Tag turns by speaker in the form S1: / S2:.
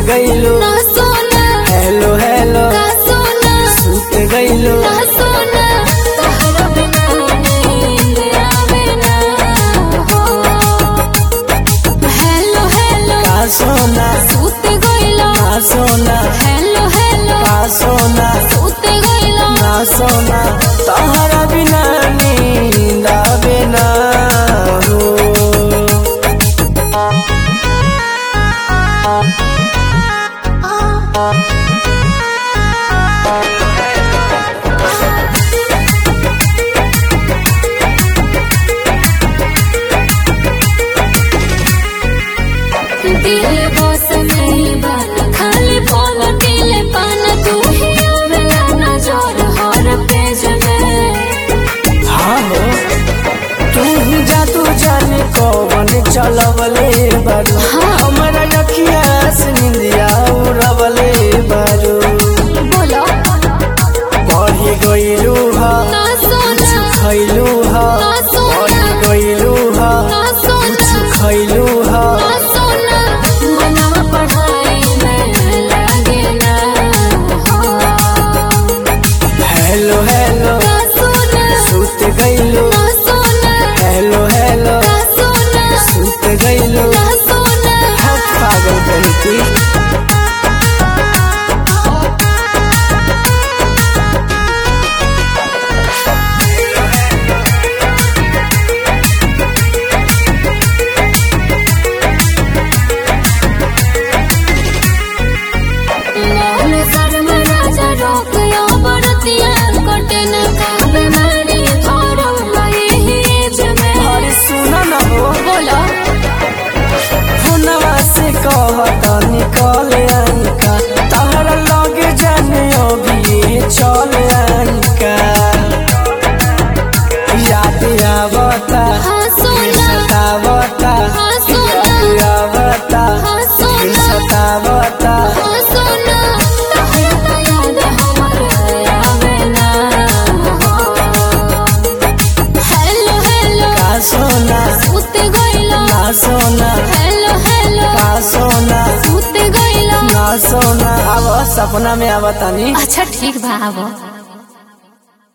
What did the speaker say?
S1: गईलो
S2: ना सोना
S1: hello hello
S2: ना सोना
S1: सुत गईलो
S2: ना सोना तोहरा बिना नींद आवे ना हो हेलो हेलो
S1: का सोना
S2: सुत गइलो
S1: ना सोना
S2: हेलो हेलो
S1: का सोना
S2: सुत गइलो
S1: ना सोना तोहरा बिना नींद आवे ना हो
S2: दिल बस में बन खाली बोल दिल पान तू ही आवेला नजर हर पेज में
S1: हाँ हो तू ही जादू जाने कौन चलवले बारू
S2: हाँ।
S1: हमारा लखिया से निंदिया उड़वले बारू
S2: बोलो
S1: बढ़ी गईलू हा
S2: ना सोना
S1: खैलू हा
S2: ना सोना
S1: बढ़ी गईलू हा
S2: ना सोना
S1: खैलू हा
S2: ना सोना मनवा पढ़ाई में लगे ना हो
S1: हेलो हेलो
S2: ना सोना
S1: सुत गईलू
S2: ना सोना
S1: हेलो हेलो
S2: ना सोना
S1: सुत गईलू
S2: ना सोना
S1: हट पागल कहती
S2: मन शर्म राजा रोक यो बरतिया कटे न काबे मारी थोरम लई ही जमे
S1: अरे सुना ना हो
S2: बोलो
S1: फोनवा से कहत निकल आनिका तहरा लगे जाने अभी चल आनिका याद आवता
S2: हाँ सोना
S1: सतावता
S2: हाँ सोना
S1: याद आवता
S2: हाँ सोना
S1: सतावता
S2: हाँ सोना तोहरा याद हमर आवे ना हेलो हेलो
S1: का सोना
S2: सुत गइलो
S1: ना सोना
S2: हेलो हेलो
S1: का सोना
S2: सुत गइलो
S1: ना सोना अब सपना में आवतानी
S2: अच्छा ठीक बा आबो